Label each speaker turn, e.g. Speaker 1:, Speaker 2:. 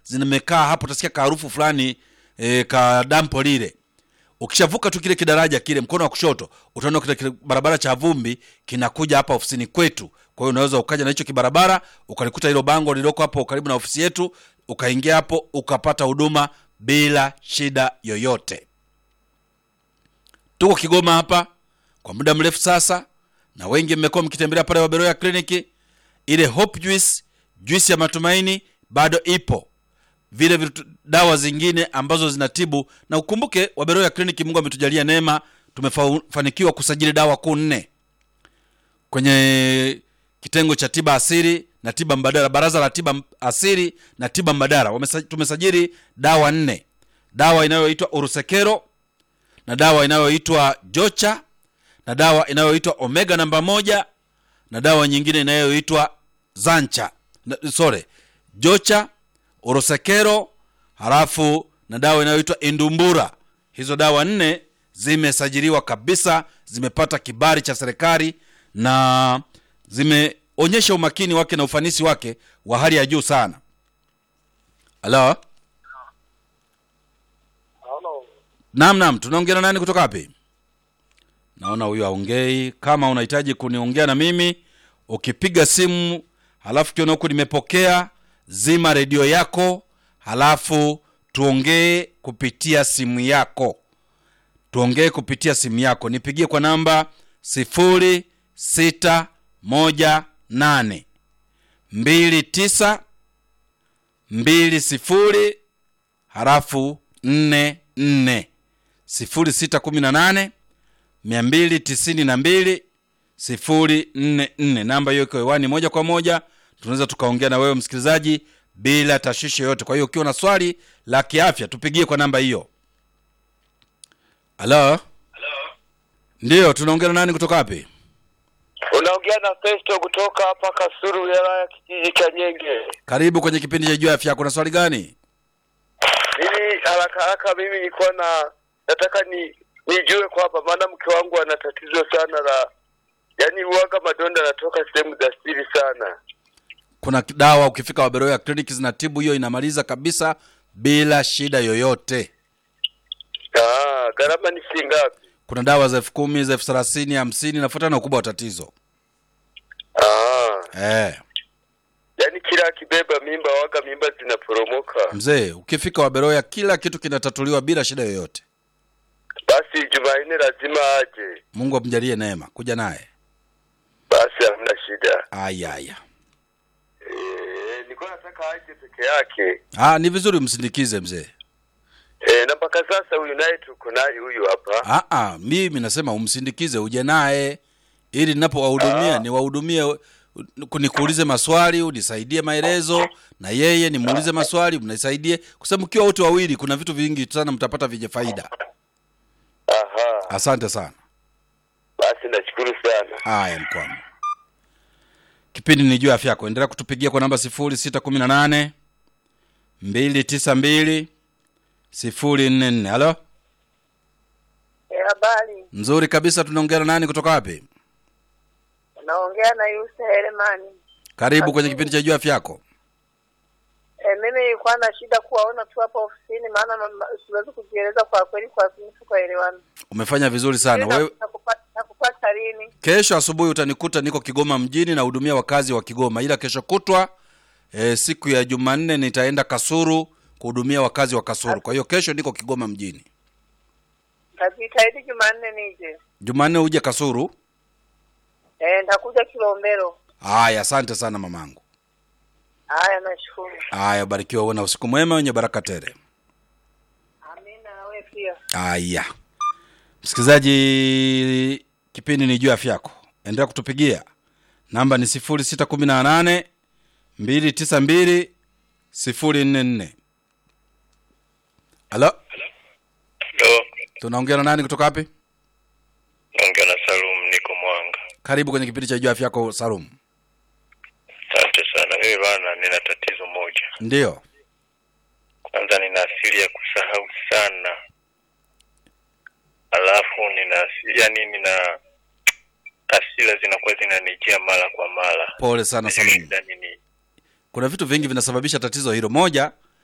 Speaker 1: zimekaa hapo utasikia kaharufu fulani e, ka dampo lile ukishavuka tu kile kidaraja kile mkono wa kushoto utaona kile kile barabara cha vumbi kinakuja hapa ofisini kwetu kwa hiyo unaweza ukaja na hicho kibarabara ukalikuta hilo bango lililoko hapo karibu na ofisi yetu ukaingia hapo ukapata huduma bila shida yoyote tuko kigoma hapa kwa muda mrefu sasa na wengi mmekuwa mkitembelea pale waberoya kliniki ile hope juice juice ya matumaini bado ipo vile vitu, dawa zingine ambazo zinatibu na ukumbuke waberoya kliniki mungu ametujalia neema tumefanikiwa kusajili dawa kuu nne kwenye kitengo cha tiba asili na tiba mbadala baraza la tiba asili na tiba mbadala Wamesa- tumesajili dawa nne dawa inayoitwa urusekero na dawa inayoitwa jocha na dawa inayoitwa omega namba moja na dawa nyingine inayoitwa zancha na, sorry jocha orosekero halafu na dawa inayoitwa indumbura hizo dawa nne zimesajiliwa kabisa zimepata kibali cha serikali na zimeonyesha umakini wake na ufanisi wake wa hali ya juu sana halo naam naam tunaongea na nani kutoka wapi naona huyu aongei kama unahitaji kuniongea na mimi ukipiga simu halafu kiona huku nimepokea zima redio yako halafu tuongee kupitia simu yako tuongee kupitia simu yako nipigie kwa namba sifuri sita moja nane mbili tisa mbili sifuri halafu nne nne sifuri sita kumi na nane mia mbili tisini na mbili sifuri nne nne namba hiyo iko hewani moja kwa moja tunaweza tukaongea na wewe msikilizaji bila tashwishi yoyote kwa hiyo ukiwa na swali la kiafya tupigie kwa namba hiyo halo ndiyo tunaongea na nani kutoka wapi
Speaker 2: Unaongea na Festo kutoka hapa Kasuru, wilaya ya kijiji cha Nyenge.
Speaker 1: karibu kwenye kipindi cha juu ya afya yako na swali gani
Speaker 2: Mimi haraka haraka, mimi nilikuwa na nataka ni nijue kwamba, maana mke wangu ana tatizo sana la yaani, uwaga madonda yanatoka sehemu za siri sana.
Speaker 1: kuna dawa ukifika waberoya kliniki zinatibu hiyo inamaliza kabisa bila shida yoyote
Speaker 2: Ah, gharama ni shilingi ngapi?
Speaker 1: kuna dawa za elfu kumi za elfu thelathini hamsini nafuatana na ukubwa wa tatizo
Speaker 2: Ah,
Speaker 1: eh.
Speaker 2: yaani kila akibeba mimba waga mimba zinaporomoka.
Speaker 1: mzee ukifika waberoya kila kitu kinatatuliwa bila shida yoyote
Speaker 2: Basi Jumanne lazima aje.
Speaker 1: mungu amjalie neema kuja naye
Speaker 2: Basi hamna shida.
Speaker 1: aya aya
Speaker 2: Eh, nilikuwa nataka aje peke yake.
Speaker 1: ah, ni vizuri msindikize mzee
Speaker 2: Eh, na mpaka sasa huyu naye tuko naye huyu hapa.
Speaker 1: ah, ah, mimi nasema umsindikize uje naye ili ninapowahudumia
Speaker 2: Ah.
Speaker 1: niwahudumie nikuulize maswali unisaidie maelezo na yeye nimuulize maswali mnisaidie kwa sababu mkiwa wote wawili kuna vitu vingi sana mtapata vyenye faida
Speaker 2: Aha.
Speaker 1: asante sana
Speaker 2: Basi nashukuru sana.
Speaker 1: haya mkwamo kipindi ni juu ya afya yako endelea kutupigia kwa namba sifuri sita kumi na nane mbili tisa mbili sifuri nne nne halo
Speaker 3: Habari,
Speaker 1: nzuri kabisa tunaongea na nani kutoka wapi
Speaker 3: naongea na Yusa Heremani.
Speaker 1: karibu kwenye kipindi cha juu ya afya yako
Speaker 3: E, mimi nilikuwa na shida kuwaona tu hapa ofisini, maana mama- siwezi kujieleza kwa kweli, kwa sini tukaelewana.
Speaker 1: umefanya vizuri sana
Speaker 3: Na-
Speaker 1: wewe
Speaker 3: nakupata- Nakupata lini?
Speaker 1: kesho asubuhi utanikuta niko kigoma mjini nahudumia wakazi wa kigoma ila kesho kutwa e, siku ya jumanne nitaenda kasuru kuhudumia wakazi wa kasuru kwa hiyo kesho niko kigoma mjini
Speaker 3: Najitahidi Jumanne nije.
Speaker 1: jumanne uje kasuru
Speaker 3: E, nitakuja Kilombero.
Speaker 1: haya asante sana mamangu
Speaker 3: Haya, nashukuru.
Speaker 1: haya barikiwa uwe na usiku mwema wenye baraka tele
Speaker 3: Amina, na wewe pia.
Speaker 1: haya msikilizaji kipindi ni juu ya afya yako endelea kutupigia namba ni sifuri sita kumi na nane mbili tisa mbili sifuri nne nne halo
Speaker 2: Ndo
Speaker 1: tunaongea na nani kutoka wapi
Speaker 2: naongea na Salum, niko Mwanga.
Speaker 1: karibu kwenye kipindi cha juu ya afya yako salum
Speaker 2: Asante sana. Mimi bana, nina tatizo moja.
Speaker 1: ndiyo
Speaker 2: Kwanza nina asili ya kusahau sana, alafu nina asi- yani nina hasira zinakuwa zinanijia mara kwa mara.
Speaker 1: pole sana salum
Speaker 2: Shida nini?
Speaker 1: kuna vitu vingi vinasababisha tatizo hilo moja